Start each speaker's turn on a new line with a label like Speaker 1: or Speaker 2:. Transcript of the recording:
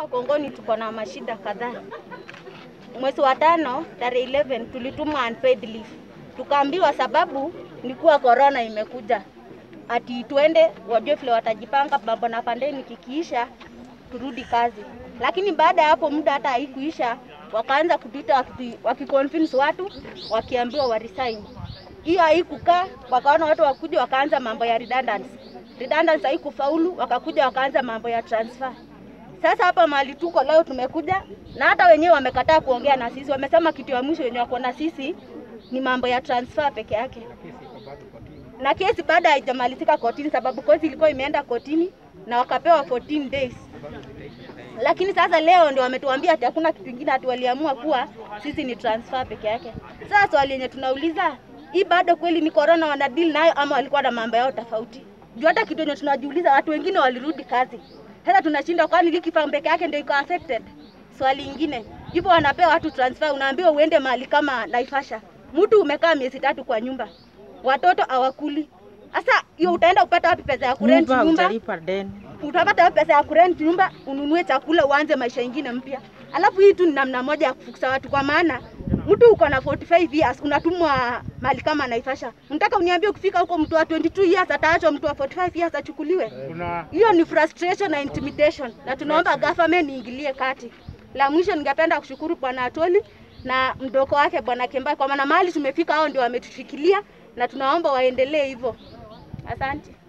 Speaker 1: Kongoni tuko na mashida kadhaa. Mwezi wa tano tarehe 11 tulitumwa unpaid leave, tukaambiwa sababu ni kuwa corona imekuja, ati tuende wajue vile watajipanga, mambo na pandemic ikiisha turudi kazi. Lakini baada ya hapo muda hata haikuisha, wakaanza kutuita wakiti- wakiconvince watu wakiambiwa wa resign. Hiyo haikukaa, wakaona watu wakuja, wakaanza mambo ya redundancy. Redundancy haikufaulu, wakakuja wakaanza mambo ya transfer. Sasa hapa mahali tuko leo tumekuja na hata wenyewe wamekataa kuongea na sisi, wamesema kitu ya mwisho yenye wako na sisi ni mambo ya transfer peke yake, na kesi bado haijamalizika kotini, sababu kesi ilikuwa imeenda kotini na wakapewa 14 days. Lakini sasa leo ndio wametuambia ati hakuna kitu kingine, ati waliamua kuwa sisi ni transfer peke yake. Sasa swali yenye tunauliza hii bado kweli ni corona wanadili nayo ama walikuwa na mambo yao tofauti? Juu hata kitu yenye tunajiuliza, watu wengine walirudi kazi, sasa tunashinda, kwani Likifa peke yake ndio iko affected? Swali ingine, yupo wanapewa watu transfer, unaambiwa uende mahali kama Naivasha, mtu umekaa miezi tatu kwa nyumba, watoto hawakuli. Sasa hiyo utaenda kupata wapi pesa ya kurent
Speaker 2: nyumba
Speaker 1: nyumba?
Speaker 2: utalipa deni.
Speaker 1: utapata wapi pesa ya kurent nyumba, ununue chakula, uanze maisha ingine mpya. Alafu hii tu ni namna moja ya kufukuza watu, kwa maana mtu uko na 45 years unatumwa mali kama Naivasha, unataka uniambie ukifika huko mtu wa 22 years ataachwa mtu wa 45 years achukuliwe? Hiyo ni frustration na intimidation, na tunaomba government iingilie kati. La mwisho, ningependa kushukuru Bwana Atoli na mdoko wake Bwana Kembai, kwa maana mahali tumefika, hao ndio wametushikilia na tunaomba waendelee hivyo. Asante.